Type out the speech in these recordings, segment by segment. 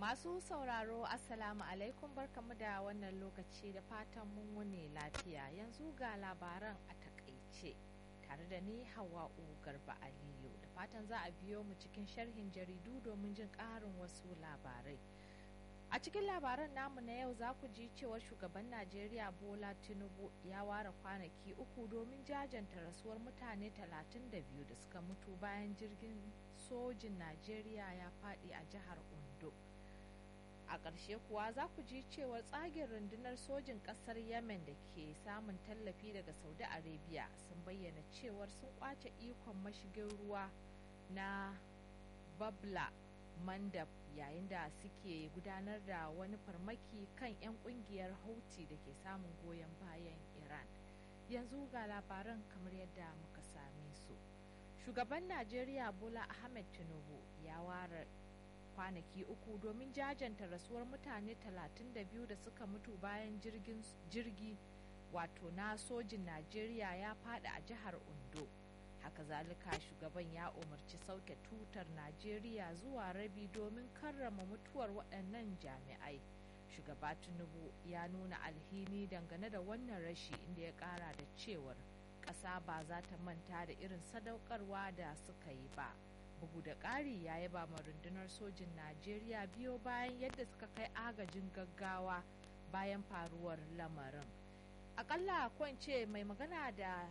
Masu sauraro Assalamu alaikum barkamu da wannan lokaci da fatan mun wune lafiya yanzu ga labaran a takaice tare da ni Hawa'u Garba Aliyu da fatan za a biyo mu cikin sharhin jaridu domin jin ƙarin wasu labarai. A cikin labaran namu na yau za ku ji cewar shugaban Najeriya Bola Tinubu ya ware kwanaki uku domin jajanta rasuwar mutane 32 da suka mutu bayan jirgin sojin Najeriya ya faɗi a jihar Ondo. A ƙarshe kuwa za ku ji cewar tsagin rundunar sojin ƙasar Yemen da ke samun tallafi daga Saudi Arabia sun bayyana cewar sun kwace ikon mashigin ruwa na Babla Mandab yayin da suke gudanar da wani farmaki kan 'yan kungiyar Houthi da ke samun goyon bayan Iran. Yanzu ga labaran kamar yadda muka same su. Shugaban Najeriya Bola Ahmed Tinubu ya ware kwanaki uku domin jajanta rasuwar mutane 32 da suka mutu bayan jirgin jirgi wato na sojin Najeriya ya fada a jihar Ondo. haka zalika shugaban ya umarci sauke tutar najeriya zuwa rabi domin karrama mutuwar waɗannan jami'ai shugaba tinubu ya nuna alhini dangane da wannan rashi inda ya ƙara da cewar ƙasa ba za ta manta da irin sadaukarwa da suka yi ba bugu da ƙari ya yaba ma rundunar sojin najeriya biyo bayan yadda suka kai agajin gaggawa bayan faruwar lamarin akalla kwance mai magana da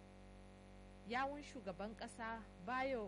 yawun shugaban kasa bayo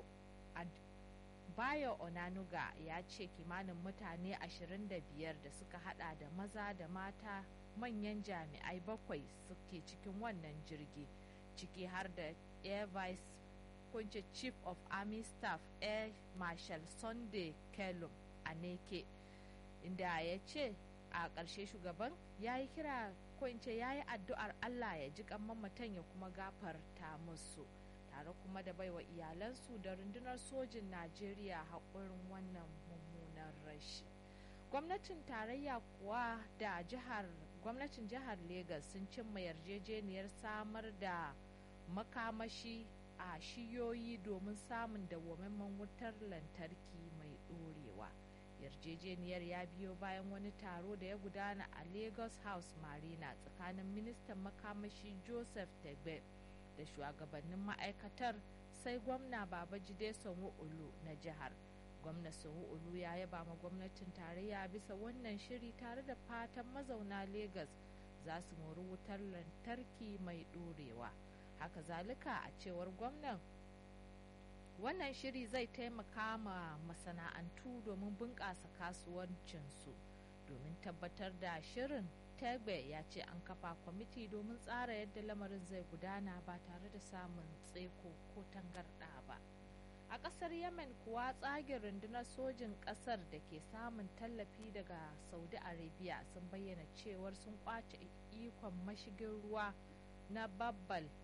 bayo onanuga ya ce kimanin mutane 25 da suka hada da maza da mata manyan jami'ai bakwai suke cikin wannan jirgi ciki har da air vice kunce chief of army staff air marshal sunday kelum a neke inda ya ce a ƙarshe shugaban ya yi kira ko in ce ya yi addu'ar allah ya ji mamatan ya kuma gafarta musu tare kuma da baiwa iyalansu da rundunar sojin najeriya haƙurin wannan mummunan rashi gwamnatin tarayya kuwa da jihar gwamnatin jihar Legas sun cimma yarjejeniyar samar da makamashi a shiyoyi domin samun dawwammamen wutar lantarki mai ɗorewa yarjejeniyar ya biyo bayan wani taro da ya gudana a lagos house marina tsakanin ministan makamashi joseph tegbe da shugabannin ma'aikatar sai gwamna babajide sanwo-olu na jihar gwamna sanwo-olu ya yaba ma gwamnatin tarayya bisa wannan shiri tare da fatan mazauna Legas za su mori wutar lantarki mai ɗorewa haka zalika a cewar gwamnan wannan shiri zai taimaka ma masana'antu domin bunƙasa kasuwancinsu domin tabbatar da shirin Tegbe ya ce an kafa kwamiti domin tsara yadda lamarin zai gudana ba tare da samun tseko ko tangarɗa ba. A ƙasar Yemen kuwa tsagin rundunar sojin ƙasar da ke samun tallafi daga Saudi Arabia sun bayyana cewar sun kwace ikon mashigin ruwa na Babbal